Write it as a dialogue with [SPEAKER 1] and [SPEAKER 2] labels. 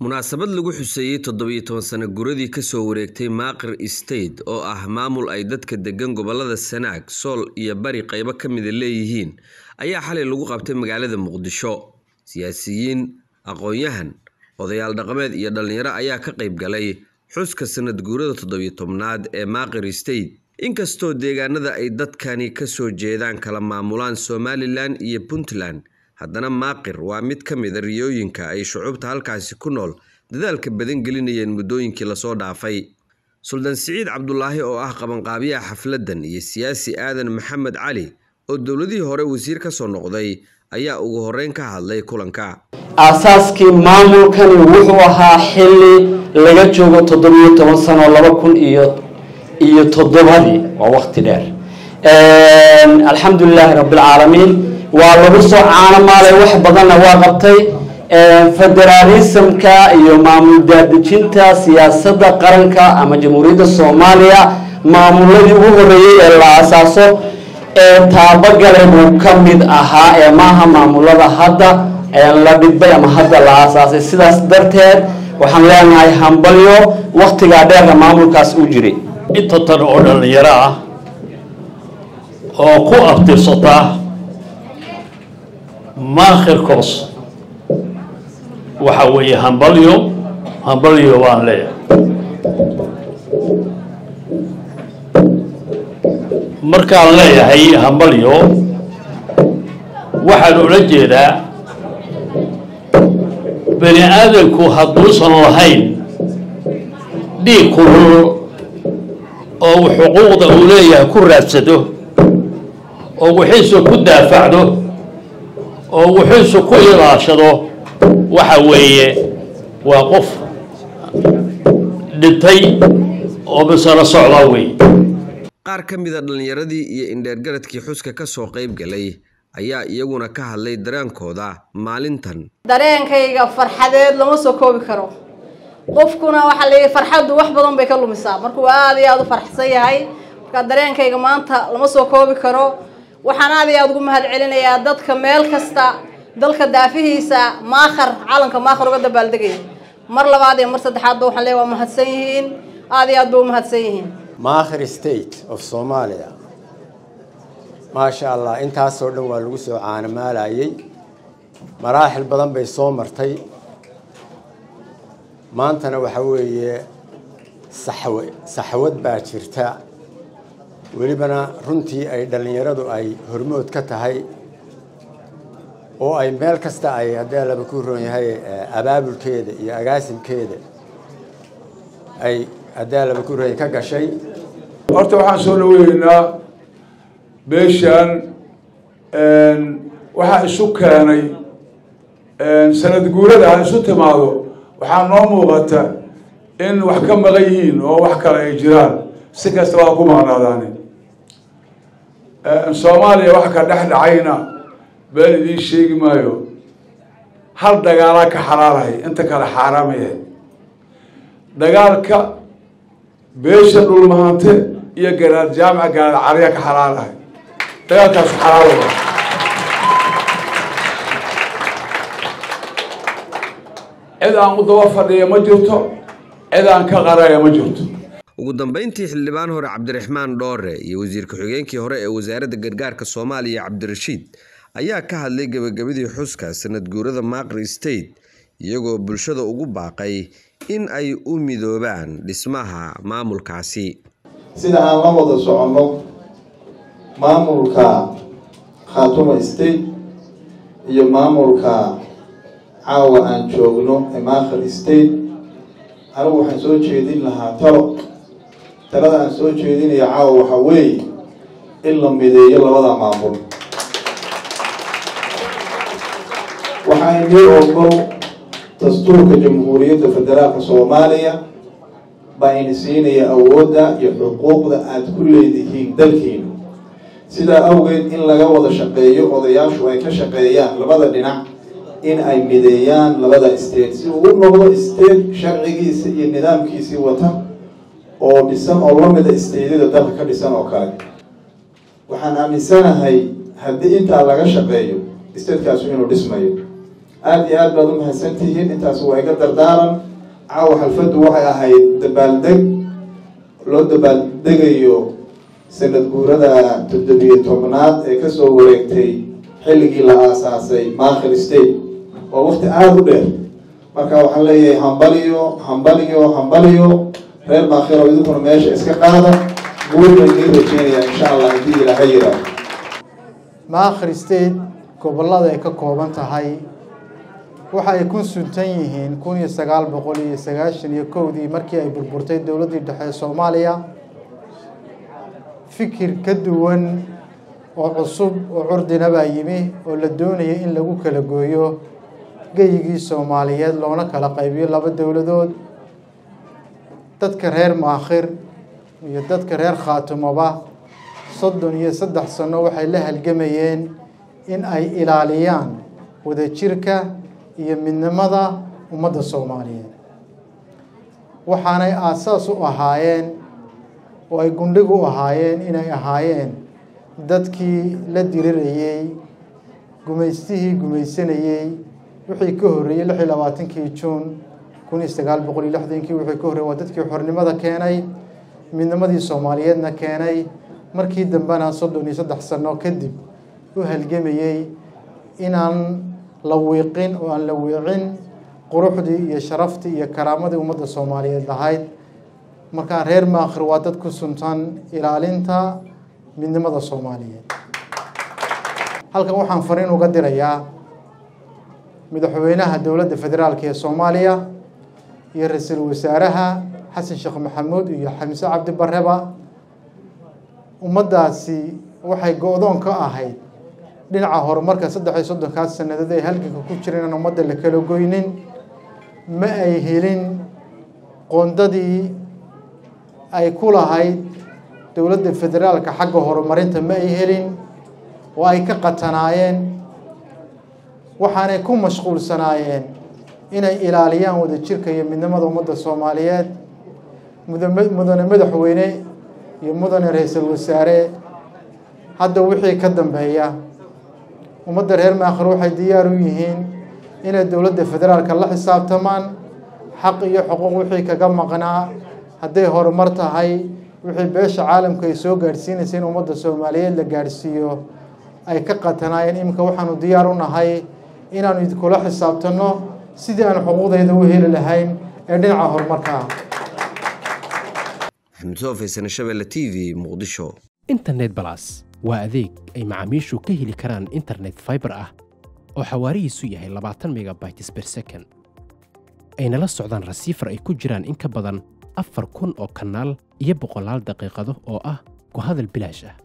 [SPEAKER 1] munaasabad lagu xuseeyey toddobiyo toban sano guradii kasoo wareegtay maaqir state oo ah maamul ay dadka degan gobolada sanaag sool iyo bari qaybo ka mida leeyihiin ayaa xalay lagu qabtay magaalada muqdisho siyaasiyiin aqoon-yahan odayaal dhaqameed iyo dhallinyaro ayaa ka qayb galay xuska sanad guurada toddobiyo tobnaad ee maaqir state inkastoo deegaanada ay dadkani kasoo jeedaan kala maamulaan somalilan iyo puntland haddana maaqir waa mid ka mida riyooyinka ay shucuubta halkaasi ku nool dadaalka badan gelinayeen muddooyinkii lasoo dhaafay suldaan siciid cabdulaahi oo ah qabanqaabiyaha xafladdan iyo siyaasi aadan maxamed cali oo dowladihii hore wasiir ka soo noqday ayaa ugu horreyn ka hadlay kulanka
[SPEAKER 2] aasaaskii maamulkani wuxuu ahaa xilli laga joogo toddobiyo toban sano laba kun iyo iyo toddobadii waa waqti dheer alxamdulilaahi rabbilcaalamiin waa lagu soo caano maalay wax badanna waa qabtay federaalismka iyo maamul daadejinta siyaasadda qaranka ama jamhuuriyadda soomaaliya maamuladii ugu horeeyey ee la asaaso ee taabagalay buu ka mid ahaa ee maaha maamulada hadda la dhidbay ama hadda la asaasay sidaas darteed waxaan leenahay hambalyo waktigaa dheerka maamulkaas u jiray
[SPEAKER 3] inta tan oo dhallinyaro ah oo ku abtirsata maakhirkoos waxa weeye hambalyo hambalyo waan leeyahay markaan leeyahay hambalyo waxaan ula jeedaa bani aadamku hadduusan lahayn dhiig kulul oo uu xuquuqda uu leeyahay ku raadsado oo wixiisu ku daafacdo oo wuxuusu ku ilaashado waxa weeye waa qof dhintay oo misano socdaa wey
[SPEAKER 1] qaar ka mida dhallinyaradii iyo indheergaradkii xuska ka soo qayb galay ayaa iyaguna ka hadlay dareenkooda maalintan
[SPEAKER 4] dareenkayga farxadeed lama soo koobi karo qofkuna waxaa layihi farxaddu wax badan bay ka lumisaa markuu aada iyo aada u farxsan yahay marka dareenkayga maanta lama soo koobi karo waxaan aada iyo aada ugu mahad celinayaa dadka meel kasta dalka daafihiisa maakhar calanka maakhar uga dabaaldegaya mar labaad iyo mar saddexaadba waxaan leeya waa mahadsan yihiin aada iyo aad ba u mahadsan yihiin
[SPEAKER 5] maakhir state of soomaaliya maasha allah intaasoo dhan waa lagu soo caanamaalayay maraaxil badan bay soo martay maantana waxa weeye saxwe saxwad baa jirta welibana runtii ay dhallinyaradu ay hormood ka tahay oo ay meel kasta ay haddii alaba ku roon yahay abaabulkeeda iyo agaasimkeeda ay haddii alaba ku roon ka gashay
[SPEAKER 6] horta waxaan soo dhaweyneynaa beeshan waxaa isu keenay sanad guurada ha isu timaado waxaa noo muuqata in wax ka maqan yihiin oo wax kale ay jiraan si kasta waa ku maqnaadaani soomaaliya wax ka dhex dhacayna been idiin sheegi maayo hal dagaalaa ka xalaalahay inta kale xaaraamayahay dagaalka beesha dhulmahante iyo garaad jaamica garaad cariya ka xalaalahay dagaalkaasu xalaala cid aan u daba fadhiya ma jirto cid aan ka qaraya ma jirto
[SPEAKER 1] ugu dambeyntii xildhibaan hore cabdiraxmaan dhoore iyo wasiir ku-xigeenkii hore ee wasaaradda gargaarka soomaaliya cabdirashiid ayaa ka hadlay gebagabadii xuska sanad guurada maaqri state iyagoo bulshada ugu baaqay in ay u midoobaan dhismaha maamulkaasi
[SPEAKER 7] sida aan la wada soconno maamulka khaatuma state iyo maamulka caawa aan joogno ee maakhir state anigu waxaan soo jeedin lahaa talo talada aan soo jeedinaya caawa waxaa weeye in la mideeyo labada maamul waxaa inii ogol dastuurka jamhuuriyadda federaalka soomaaliya baa ini siinaya awoodda iyo xuquuqda aada ku leedihiin dalkiina sidaa awgeed in laga wada shaqeeyo odayaashu ay ka shaqeeyaan labada dhinac in ay mideeyaan labada state si uu u noqdo state sharcigiisa iyo nidaamkiisii wata oo dhisan oo lamida stateyada dalka ka dhisan oo kale waxaan aaminsanahay haddii intaa laga shaqeeyo statekaasi inuu dhismayo aada iyo aad baad u mahadsantihiin intaas waa iga dardaaran caawa xalfaddu waxay ahayd dabaaldeg loo dabaaldegayo sanad guurada toddobiyo tobnaad ee kasoo wareegtay xilligii la aasaasay maakhir state waa waqti aada u dheer marka waxaan leeyahay hambaliyo hambaliyo hambaliyo reer maakhiro idinkuna meesha iska qaada guur baan idiin rajeynayaa insha allah haddii ilaaha yiraa
[SPEAKER 8] maakhir state gobollada ay ka kooban tahay waxa ay ku suntan yihiin kun iyo sagaal boqol iyo sagaashan iyo kowdii markii ay burburtay dowladdii dhexe soomaaliya fikir ka duwan oo cusub oo curdina baa yimi oo la doonayay in lagu kala gooyo geyigii soomaaliyeed loona kala qaybiyo laba dowladood dadka reer maakhir iyo dadka reer khaatumoba soddon iyo saddex sano waxay la halgamayeen in ay ilaaliyaan wadajirka iyo midnimada ummadda soomaaliyeed waxaanay aasaas u ahaayeen oo ay gundhig u ahaayeen inay ahaayeen dadkii la dirirayey gumaystihii gumaysanayey wixii ka horreeyey lix iyo labaatankii juun kun iyo sagaal boqol iyo lixdankii wixii ka horreyey waa dadkii xornimada keenay midnimadii soomaaliyeedna keenay markii dambena soddon iyo saddex sano kadib u halgamayey inaan la wiiqin oo aan la wiicin quruxdii iyo sharaftii iyo karaamadii ummadda soomaaliyeed lahayd markaa reer maakhir waa dad ku suntan ilaalinta midnimada soomaaliyeed halkan waxaan fariin uga dirayaa madaxweynaha dowladda federaalk ee soomaaliya iyo ra-iisul wasaaraha xasan sheekh maxamuud iyo xamse cabdi barreba ummaddaasi waxay go-doon ka ahayd dhinaca horumarka saddex iyo soddonkaas sannadood ay halganka ku jireen aan ummadda la kala goynin ma ay helin qoondadii ay ku lahayd dowladda federaalka xagga horumarinta ma ay helin oo ay ka qatanaayeen waxaanay ku mashquulsanaayeen inay ilaaliyaan wadajirka iyo midnimada ummadda soomaaliyeed mudane madaxweyne iyo mudane ra-iisul wasaare hadda wixii ka dambeeya ummadda reer maakhir waxay diyaar u yihiin inay dowladda federaalka la xisaabtamaan xaq iyo xuquuq wixii kaga maqnaa hadday horumar tahay wixii beesha caalamka ay soo gaadhsiinaysa in ummadda soomaaliyeed la gaadhsiiyo ay ka qatanaayeen iminka waxaanu diyaar u nahay inaanu idinkula xisaabtanno sidii aan xuquuqdayda u heli lahayn ee dhinaca horumarka ah
[SPEAKER 1] maxamed soo faysane shabelle t v muqdisho
[SPEAKER 9] internet balas waa adeeg ay macaamiishu ka heli karaan internet fiber ah oo xawaarihiisu yahay labaatan megabytes per second ayna la socdaan rasiifar ay ku jiraan in ka badan afar kun oo kanaal iyo boqolaal daqiiqado oo ah ku hadal bilaash ah